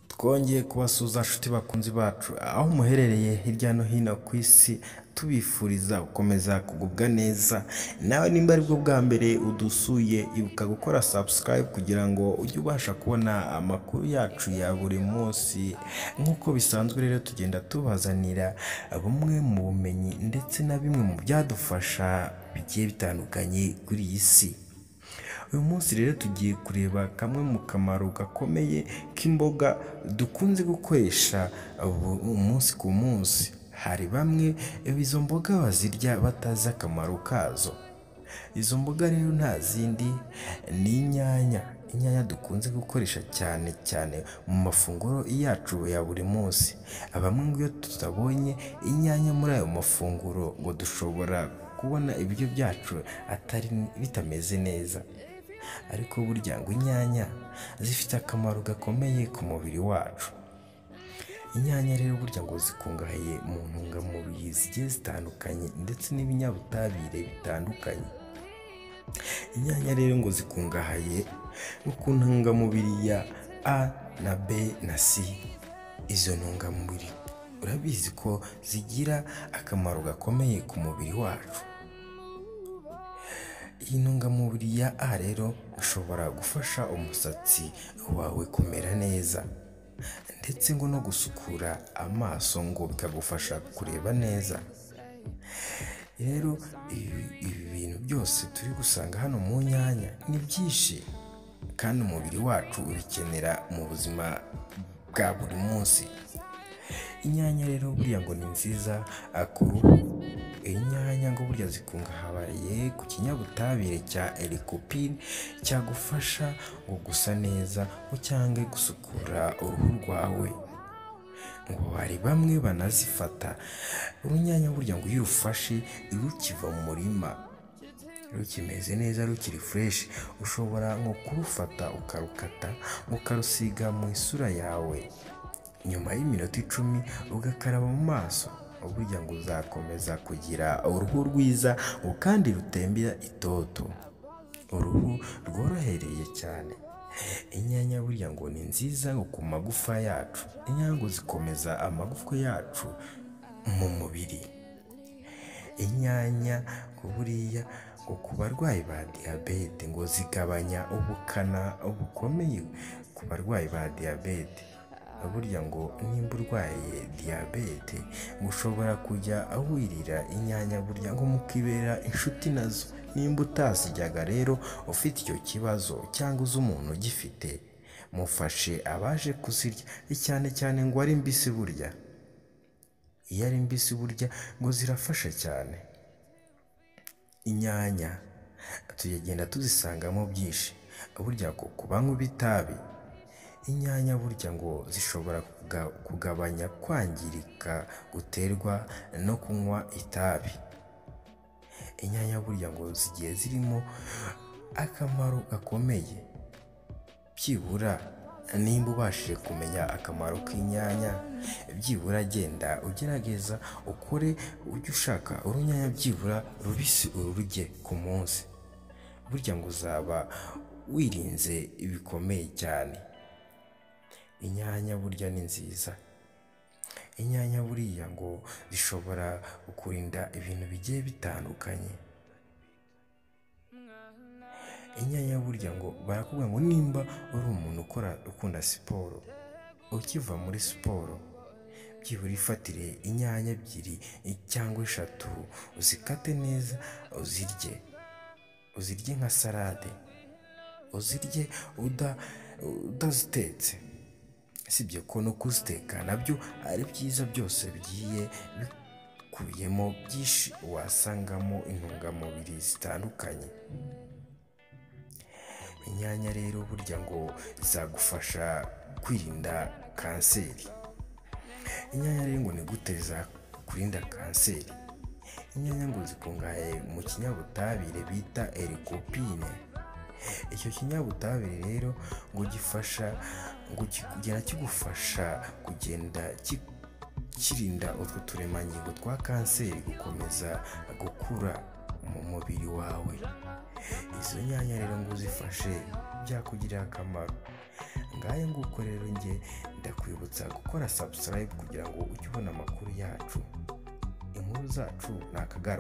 Twongeye kubasuhuza nshuti bakunzi bacu aho muherereye hirya no hino ku isi tubifuriza gukomeza kugubwa neza nawe nimba aribwo bwa mbere udusuye ibuka gukora subscribe kugira ngo ujye ubasha kubona amakuru yacu ya buri munsi nk'uko bisanzwe rero tugenda tubazanira bumwe mu bumenyi ndetse na bimwe mu byadufasha bigiye bitandukanye kuri iyi si uyu munsi rero tugiye kureba kamwe mu kamaro gakomeye k'imboga dukunze gukoresha bu- umunsi ku munsi hari bamwe izo mboga bazirya batazi akamaro kazo izo mboga rero nta zindi ni inyanya inyanya dukunze gukoresha cyane cyane mu mafunguro yacu ya buri munsi bamwe ngo iyo tutabonye inyanya muri ayo mafunguro ngo dushobora kubona ibiryo byacu atari bitameze neza ariko burya ngo inyanya zifite akamaro gakomeye ku mubiri wacu inyanya rero burya ngo zikungahaye mu ntungamubiri zigiye zitandukanye ndetse n'ibinyabutabire bitandukanye inyanya rero ngo zikungahaye nko ku ntungamubiri ya a na b na c izo ntungamubiri urabizi ko zigira akamaro gakomeye ku mubiri wacu iyi ntungamubiri ya a rero ishobora gufasha umusatsi wawe kumera neza ndetse ngo no gusukura amaso ngo bikagufasha kureba neza rero ibi ibi bintu byose turi gusanga hano mu nyanya ni byinshi kandi umubiri wacu ubikenera mu buzima bwa buri munsi inyanya rero buriya ngo ni nziza ah, ku ruhu inyanya ngo burya zikungahaye ku kinyabutabire cya erikopine cyagufasha ngo gusa neza ngo cyangwa gusukura uruhu rwawe ngo hari bamwe banazifata urunyanya burya ngo iyo urufashe rukiva mu murima rukimeze neza rukiri fureshi ushobora nko kurufata ukarukata ukarusiga mu isura yawe nyuma y'iminota icumi ugakaraba mu maso burya ngo uzakomeza kugira uruhu rwiza ngo kandi rutembera itoto uruhu rworohereye cyane inyanya burya ngo ni nziza ngo ku magufa yacu inyanya ngo zikomeza amagufwa yacu mu mubiri inyanya ngo buriya ngo ku barwayi ba diyabete ngo zigabanya ubukana bukomeye ku barwayi ba diyabete burya ngo nimba urwaye diyabete ngo ushobora kujya wirira inyanya burya ngo mukibera inshuti nazo nimba utazijyaga rero ufite icyo kibazo cyangwa uzi umuntu ugifite mufashe abaje kuzirya cyane cyane ngo ari mbisi burya iyo ari mbisi burya ngo zirafasha cyane inyanya tugenda tuzisangamo byinshi burya ngo ku banywa itabi inyanya burya ngo zishobora kuga- kugabanya kwangirika guterwa no kunywa itabi inyanya burya ngo zigiye zirimo akamaro gakomeye byibura nimba ubashije kumenya akamaro k'inyanya byibura genda ugerageza ukore ujye ushaka urunyanya byibura rubisi ururye ku munsi burya ngo uzaba wirinze bikomeye cyane inyanya burya ni nziza inyanya buriya ngo zishobora kukurinda ibintu bigiye bitandukanye inyanya burya ngo barakubwira ngo nimba uri umuntu ukora ukunda siporo ukiva muri siporo byibura ifatire inyanya ebyiri cyangwa eshatu uzikate neza uzirye uzirye nka salade uzirye uda- udazitetse usibye ko no kuziteka nabyo ari byiza byose bigiye bikubiyemo byinshi wasangamo intungamubiri zitandukanye inyanya rero burya ngo zagufasha kwirinda kanseri inyanya rero ngo ni gute zakurinda kanseri inyanya ngo zikungahaye mu kinyabutabire bita erikopine icyo kinyabutabire rero ngo gifasha ngo kigera kigufasha kugenda ki- kirinda utwo turemangingo twa kanseri gukomeza gukura mu mubiri wawe izo nyanya rero ngo uzifashe byakugirira akamaro ngayo nguko rero njye ndakwibutsa gukora subscribe kugira ngo ujye ubona amakuru yacu inkuru zacu ni akagaro